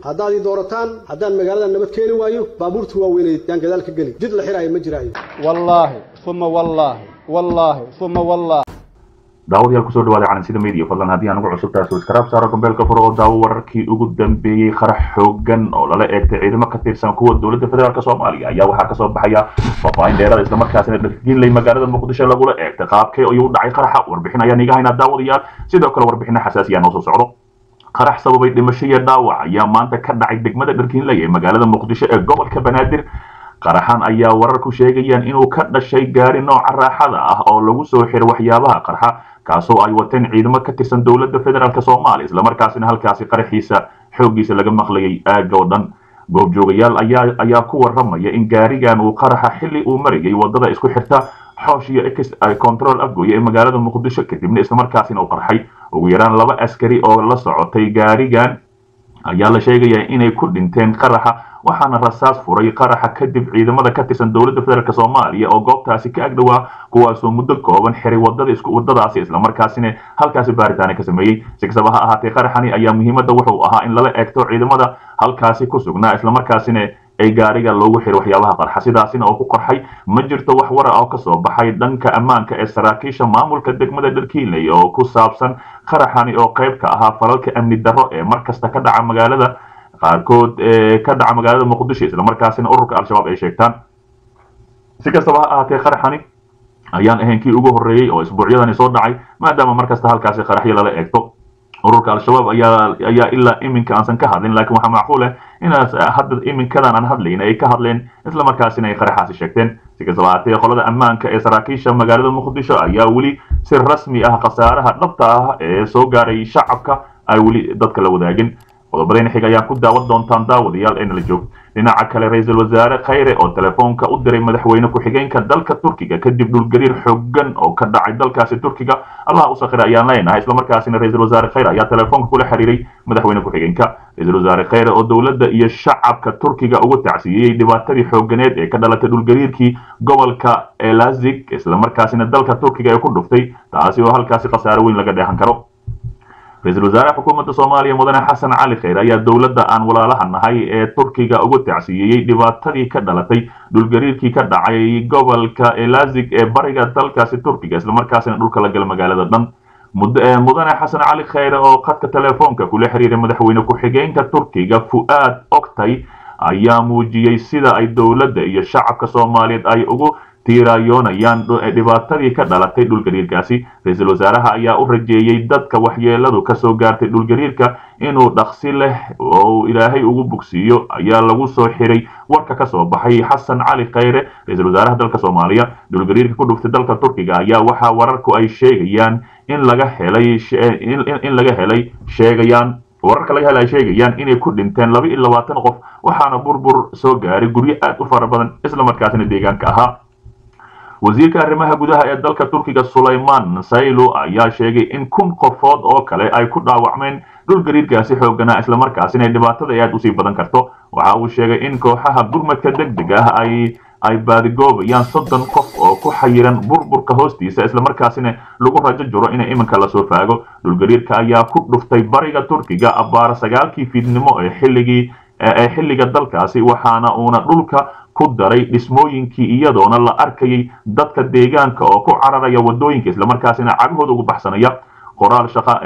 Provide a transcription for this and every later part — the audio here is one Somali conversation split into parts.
haddaad ii doorataan haddaan magaalada nabad keeni waayo baabuurta waaweyneed yaan gadaal ka geli jid la xiraayo ma jiraayo wallaahi uma wallaahi wallaahi uma wallaahi daawadayaal kusoo dhawaada calansida media fadlan haddii aan ugu cusub tahay subscribe saaro gambeelka furo oo daawo wararkii ugu dambeeyey qarax xoogan oo lala eegtay ciidamo ka tirsan kuwa dowladda federaalk soomaaliya ayaa waxaa kasoo baxaya faahfaahin dheerada islamarkaasina dharginley magaalada muqdisho lagula eegtay qaabkee ayuu dhacay qaraxa warbixin ayaan iga haynaa daawadayaal sidoo kale warbixino xasaasiya noo soo socdo qarax sababay dhimasho iyo dhaawac ayaa maanta ka dhacay degmada dharkinley ee magaalada muqdisho ee gobolka banaadir qaraxan ayaa wararku sheegayaan inuu ka dhashay gaari nooca raaxada ah oo lagu soo xiray waxyaabaha qarxa kaasoo ay wateen ciidamo ka tirsan dowladda federaalk soomaaliya islamarkaasina halkaasi qaraxiisa xooggiisa laga maqlayay aaga oo dhan goobjoogayaal ayaa ayaa ku waramaya in gaarigan uu qaraxa xilli uu marayay wadada isku xirta xoosh iyo x control afgoye ee magaalada muqdisho kadibna islamarkaasina uu qarxay ugu yaraan laba askari oo la socotay gaarigan ayaa la sheegayaa inay ku dhinteen qaraxa waxaana rasaas furay qaraxa kadib ciidamada ka tirsan dowladda federaalk soomaaliya oo goobtaasi ka agdhowaa kuwaasoo muddo kooban xiray wadadaasi islamarkaasina halkaasi baaritaana ka sameeyey si kastaba ha ahaatee qaraxani ayaa muhiimadda wuxuu ahaa in lala eegto ciidamada halkaasi ku sugnaa islamarkaasina ay gaariga loogu xiray waxyaabaha qarxa sidaasina oo ku qarxay ma jirto wax wara oo kasoo baxay dhanka ammaanka ee saraakiisha maamulka degmada dharkiinley oo ku saabsan qaraxani oo qayb ka ahaa falalka amni darro ee markasta ka dhaca magaalada qaarkood ka dhaca magaalada muqdisho islamarkaasina ururka al-shabaab ay sheegtaan si kastaba ha ahaatee qaraxani ayaan ahayn kii ugu horreeyey oo isbuucyadani soo dhacay maadaama markasta halkaasi qaraxyo lala eegto ururka al-shabaab ayaa ayaa ilaa iminka aansan ka hadlin laakiin waxaa macquul ah inaas hadda iminkadan aan hadlayn ay ka hadleen islamarkaasina ay qaraxaasi sheegteen si kastaba ahaatee qolada ammaanka ee saraakiisha magaalada muqdisho ayaa weli si rasmi ah khasaaraha dhabta ah ee soo gaaray shacabka ay weli dadka la wadaagin qodobadayna xig ayaa ku daawan doontaan daawadayaal ee nala joog dhinaca kale ra-iisul wasaare khayre oo telefoonka u diray madaxweyne ku-xigeenka dalka turkiga kadib dhulgariir xoogan oo ka dhacay dalkaasi turkiga allah u sakhira ayaan leenahay islamarkaasina ra-iisul wasaare khayre ayaa telefoonka kula xiriiray madaxweyne ku-xigeenka ra-iisul wasaare khayre oo dowladda iyo shacabka turkiga ugu tacsiiyey dhibaatadii xooganeed ee ka dhalatay dhulgariirkii gobolka elazig islamarkaasina dalka turkiga ee ku dhuftay taasi oo halkaasi khasaare weyn laga dheehan karo ra-iisul wasaare xukuumadda soomaaliya mudane xasan cali khayr ayaa dowladda aan walaalaha nahay ee turkiga ugu tacsiiyeyey dhibaatadii ka dhalatay dhulgariirkii ka dhacay gobolka elazig ee bariga dalkaasi turkiga islamarkaasina dhulka la gala magaalada dhan mudane xasan cali khayre oo khadka telefoonka kula xiriiray madaxweyne ku-xigeenka turkiga fu'aad oktay ayaa muujiyey sida ay dowladda iyo shacabka soomaaliyeed ay ugu tiiraayoonayaan dhibaatadii ka dhalatay dhulgariirkaasi ra-iisul wasaaraha ayaa u rajeeyey dadka waxyeeladu kasoo gaartay dhulgariirka inuu dhaqsi leh oo ilaahay ugu bogsiiyo ayaa lagu soo xiray warka kasoo baxay xasan cali khayre ra-iisul wasaaraha dalka soomaaliya dhulgariirka ku dhuftay dalka turkiga ayaa waxaa wararku ay sheegayaan in laga helay in laga helay sheegayaan wararka laga hela ay sheegayaan inay ku dhinteen laba iyo labaatan qof waxaana burbur soo gaaray guryo aad u fara badan islamarkaasina deegaanka ahaa wasiirka arrimaha gudaha ee dalka turkiga sulayman saylo ayaa sheegay in kun qofood oo kale ay ku dhaawacmeen dhulgariirkaasi xooganaa islamarkaasina dhibaatada ay aad usii badan karto waxa uu sheegay in kooxaha gurmadka degdeg ah ay ay baadigoobayaan soddon qof oo ku xayiran burburka hoostiisa islamarkaasina lagu rajo jiro in iminka lasoo faago dhulgariirka ayaa ku dhuftay bariga turkiga abbaara sagaalkii fiidnimo ee xilligii ee xilliga dalkaasi waxaana uuna dhulka ku daray dhismooyinkii iyadoona la arkayay dadka deegaanka oo ku cararaya wadooyinka islamarkaasina cagahooda ugu baxsanaya qoraal shaqa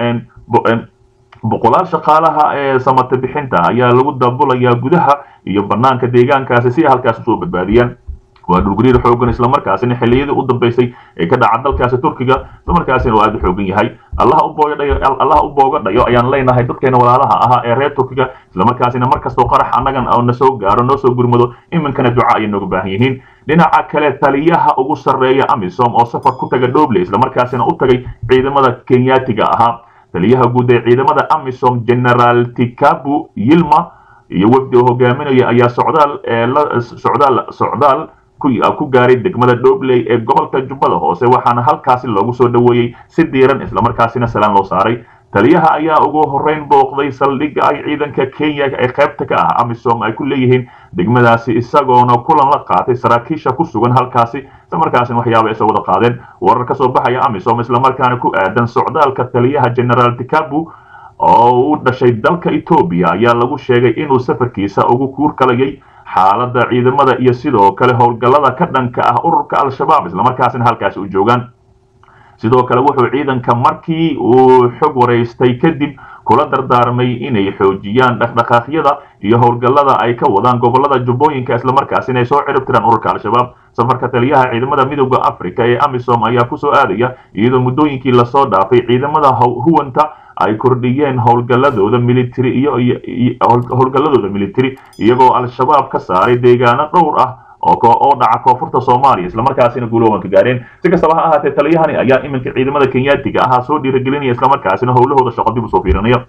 boqolaal shaqaalaha ee samata bixinta ayaa lagu daabulayaa gudaha iyo banaanka deegaankaasi si ay halkaas usoo badbaadiyaan waa dhulgariir xoogan islamarkaasina xilliyadii u dambeysay ee ka dhaca dalkaasi turkiga islamarkaasina oo aad u xoogan yahay allaha u boogadhayo allaha u boogadhayo ayaan leenahay dadkeena walaalaha ahaa ee reer turkiga islamarkaasina markastoo qarax annagan oo na soo gaaro noo soo gurmado iminkana duca ayay nooga baahan yihiin dhinaca kale taliyaha ugu sarreeya amisom oo safar ku taga dhoble islamarkaasina u tagay ciidamada kenyaatiga ahaa taliyaha guud ee ciidamada amisom generaal tikabu yilma iyo wafdi oo hogaaminaya ayaa socdaal socdaal socdaal ku gaaray degmada dhobley ee gobolka jubbada hoose waxaana halkaasi loogu soo dhoweeyey si diiran islamarkaasina salaan loo saaray taliyaha ayaa ugu horreyn booqday saldhigga ay ciidanka kenya ee qaybta ka ah amisom ay ku leeyihiin degmadaasi isagoona kulan la qaatay saraakiisha ku sugan halkaasi islamarkaasina waxyaaba ay soo wada qaadeen warar ka soo baxaya amisom islamarkaana ku aadan socdaalka taliyaha generaal tikabu oo u dhashay dalka etoobiya ayaa lagu sheegay inuu safarkiisa ugu kuurkalayay xaaladda ciidamada iyo sidoo kale howlgallada ka dhanka ah ururka al-shabaab islamarkaasina halkaasi u joogaan sidoo kale wuxuu ciidanka markii uu xog waraystay kadib kula dardaarmay inay xoojiyaan dhaqdhaqaaqyada iyo howlgallada ay ka wadaan gobolada jubbooyinka islamarkaasina ay soo cirib tiraan ururka al-shabaab safarka taliyaha ciidamada midooda africa ee amisom ayaa kusoo aadaya iyadoo muddooyinkii lasoo dhaafay ciidamada huwanta ay kordhiyeen howlgalladooda military iyo howlgalladooda military iyagoo al-shabaab ka saaray deegaano dhowr ah oo dhaca koonfurta soomaaliya islamarkaasina guuloowanka gaareen si kastaba ha ahaatee taliyahani ayaa iminka ciidamada kenyaatiga ahaa soo dhiiragelinaya islamarkaasina howlahooda shaqo dib usoo fiirinaya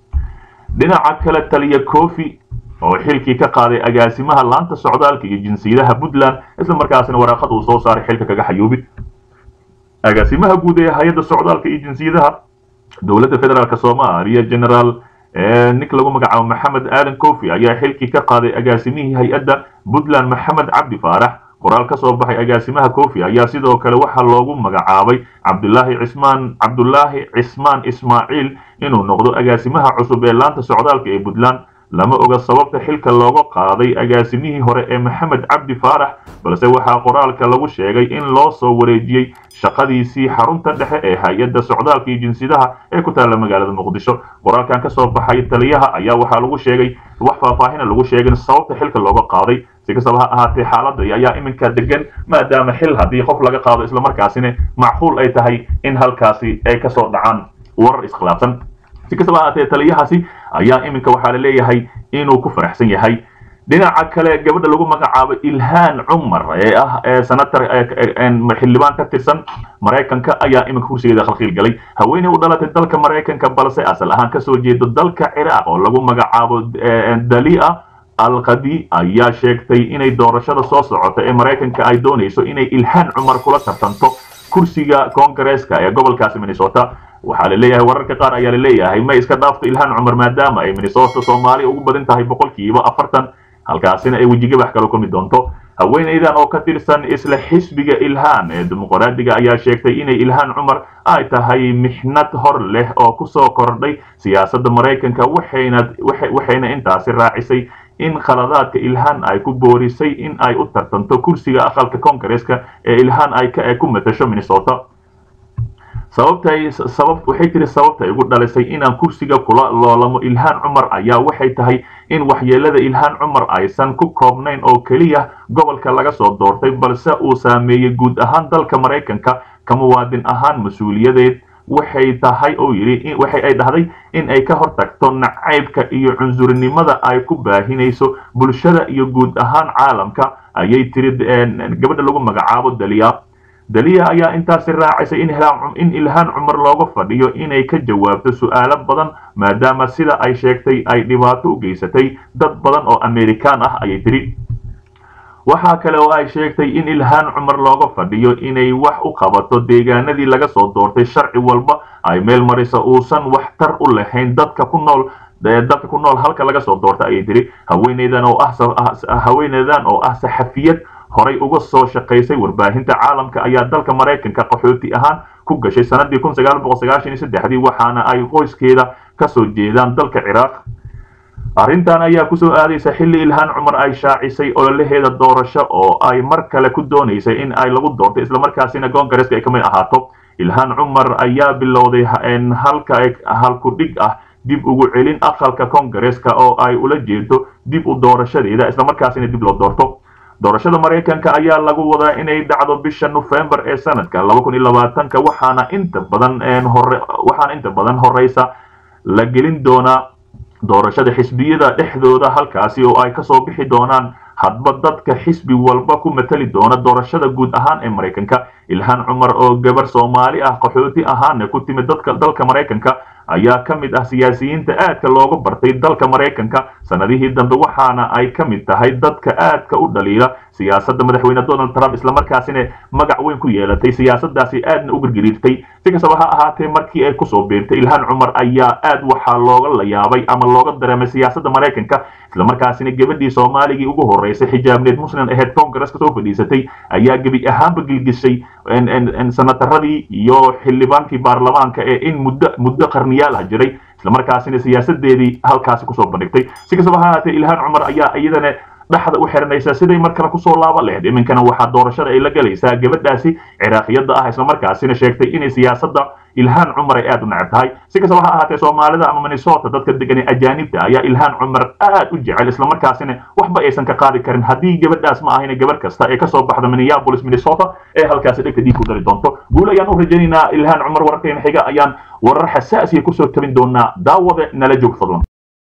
dhinaca kale taliya kofi oo xilkii ka qaaday agaasimaha laanta socdaalka iyo jinsiyadaha puntland islamarkaasina waraaqad uu soo saaray xilka kaga xayuubid agaasimaha guud ee hay-adda socdaalka iyo jinsiyadaha dowladda federaalk soomaaliya generaal nik lagu magacaabo maxamed aadan kofi ayaa xilkii ka qaaday agaasimihii hay-adda puntland maxamed cabdi faarax qoraal ka soo baxay agaasimaha kofi ayaa sidoo kale waxaa loogu magacaabay cabdulaahi cismaan cabdulaahi cismaan ismaaciil inuu noqdo agaasimaha cusub ee laanta socdaalka ee puntland lama oga sababta xilka looga qaaday agaasimihii hore ee maxamed cabdi faarax balse waxaa qoraalka lagu sheegay in loo soo wareejiyey shaqadiisii xarunta dhexe ee hay-adda socdaalka iyo jinsiyadaha ee ku taalla magaalada muqdisho qoraalkan ka soo baxay taliyaha ayaa waxaa lagu sheegay wax faahfaahina lagu sheegin sababta xilka looga qaaday si kastaba ha ahaatee xaaladda ayaa iminka degan maadaama xil haddii qof laga qaado islamarkaasina macquul ay tahay in halkaasi ay kasoo dhacaan warar iskhilaafsan si kastaba ahaatee taliyahaasi ayaa iminka waxaa la leeyahay inuu ku faraxsan yahay dhinaca kale gabadha lagu magacaabo ilhaan cumar ee ah ee senator xildhibaan ka tirsan maraykanka ayaa iminka kursigeeda khalkhiil galay haweeney u dhalatay dalka maraykanka balse asal ahaan kasoo jeedo dalka ciraaq oo lagu magacaabo dalia alqadi ayaa sheegtay inay doorashada soo socota ee maraykanka ay doonayso inay ilhaan cumar kula tartanto kursiga koongareeska ee gobolkaasi minnesota waxaa la leeyahay wararka qaar ayaa la leeyahay ma iska dhaafto ilhaan cumar maadaama ay minnesota soomaali ugu badan tahay boqolkiiba afartan halkaasina ay wejigabax kala kulmi doonto haweenaydan oo ka tirsan isla xisbiga ilhaan ee dimuqraadiga ayaa sheegtay inay ilhaan cumar ay tahay mixnad hor leh oo kusoo kordhay siyaasadda maraykanka waxayna waxayna intaasi raacisay in khaladaadka ilhaan ay ku boorisay in ay u tartanto kursiga aqalka koongareeska ee ilhaan ay ku matasho minnesota sababtay sabab waxay tiri sababta igu dhalisay inaan kursiga kula loolamo ilhaan cumar ayaa waxay tahay in waxyeelada ilhaan cumar aysan ku koobnayn oo keliya gobolka laga soo doortay balse uu saameeyey guud ahaan dalka maraykanka ka muwaadin ahaan mas-uuliyadeed waxay tahay oo yidhi waxay ay dhahday in ay ka hortagto nacaybka iyo cunsurinimada ay ku baahinayso bulshada iyo guud ahaan caalamka ayay tiri gabadha lagu magacaabo daliya daliya ayaa intaasi raacisay in ilhaan cumar looga fadhiyo inay ka jawaabto su'aalo badan maadaama sida ay sheegtay ay dhibaato u geysatay dad badan oo amerikaan ah ayay tiri waxaa kale oo ay sheegtay in ilhaan cumar looga fadhiyo inay wax u qabato deegaanadii laga soo doortay sharci walba ay meel marisa uusan waxtar u lahayn dadka ku nool dadka ku nool halka laga soo doorta ayay tiri haweeneydan oo ah haweeneydan oo ah saxafiyad horay uga soo shaqaysay warbaahinta caalamka ayaa dalka maraykanka qaxooti ahaan ku gashay sanadii kun sagaal boqol sagaashan iyo saddexdii waxaana ay qoyskeeda kasoo jeedaan dalka ciraaq arrintan ayaa kusoo aadaysa xilli ilhaan cumar ay shaacisay ololaheeda doorasho oo ay mar kale ku doonaysay in ay lagu doorto islamarkaasina koongareeska ay ka mid ahaato ilhaan cumar ayaa bilowday halka halku dhig ah dib ugu celin aqalka koongareeska oo ay ula jeedo dib u doorashadeeda islamarkaasina dib loo doorto doorashada maraykanka ayaa lagu wadaa inay dhacdo bisha nofembar ee sanadka laba kun iyo labaatanka waxaana inta badan hore waxaana inta badan horeysa la gelin doonaa doorashada xisbiyada dhexdooda halkaasi oo ay kasoo bixi doonaan hadba dadka xisbi walba ku matali doona doorashada guud ahaan ee maraykanka ilhaan cumar oo gabar soomaali ah qaxooti ahaana ku timid dadka dalka maraykanka ayaa ka mid ah siyaasiyiinta aadka looga bartay dalka maraykanka sanadihii dambe waxaana ay ka mid tahay dadka aadka u dhaliila siyaasadda madaxweyne donald trump islamarkaasina magac weyn ku yeelatay siyaasadaasi aadna u girgiriirtay si kastaba ha ahaatee markii ay kusoo biirtay ilhaan cumar ayaa aad waxaa looga la yaabay ama looga dareemay siyaasadda maraykanka islamarkaasina gabadhii soomaaligii ugu horeysay xijaabneed muslim aheyd koongareska soo fadhiisatay ayaa gebi ahaanba gilgishay senataradii iyo xildhibaankii baarlamaanka ee in muddo muddo qarniyaal ah jiray islamarkaasina siyaasadeedii halkaasi kusoo bandhigtay si kastaba ha ahaatee ilhaan cumar ayaa iyadana dhaxda u xiranaysa siday mar kale kusoo laaba lahayd iminkana waxaa doorashada ay la galaysaa gabadhaasi ciraaqiyada ah islamarkaasina sheegtay inay siyaasadda ilhaan cumar ay aad u necab tahay si kastaba ha ahaatee soomaalida ama minnesota dadka degan ee ajaanibta ayaa ilhaan cumar aad u jecel islamarkaasina waxba aysan ka qaadi karin haddii gabadhaas ma ahayna gabadh kasta ee kasoo baxda minneapolis minnesota ee halkaasi dhegta dhiig ku dari doonto guul ayaan u rajaynaynaa ilhaan cumar wararkeena xiga ayaan warar xasaasiya kusoo tabin doonaa daawade nala joog fadlan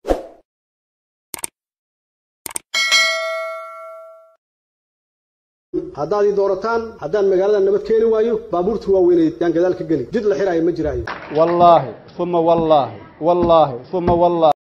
haddaad ii doorataan haddaan magaalada nabad keeni waayo baabuurta waaweynay yaan gadaal ka geli jid la xiraayo ma jiraayo wallaahi uma wallaahi wallaahi uma wallaahi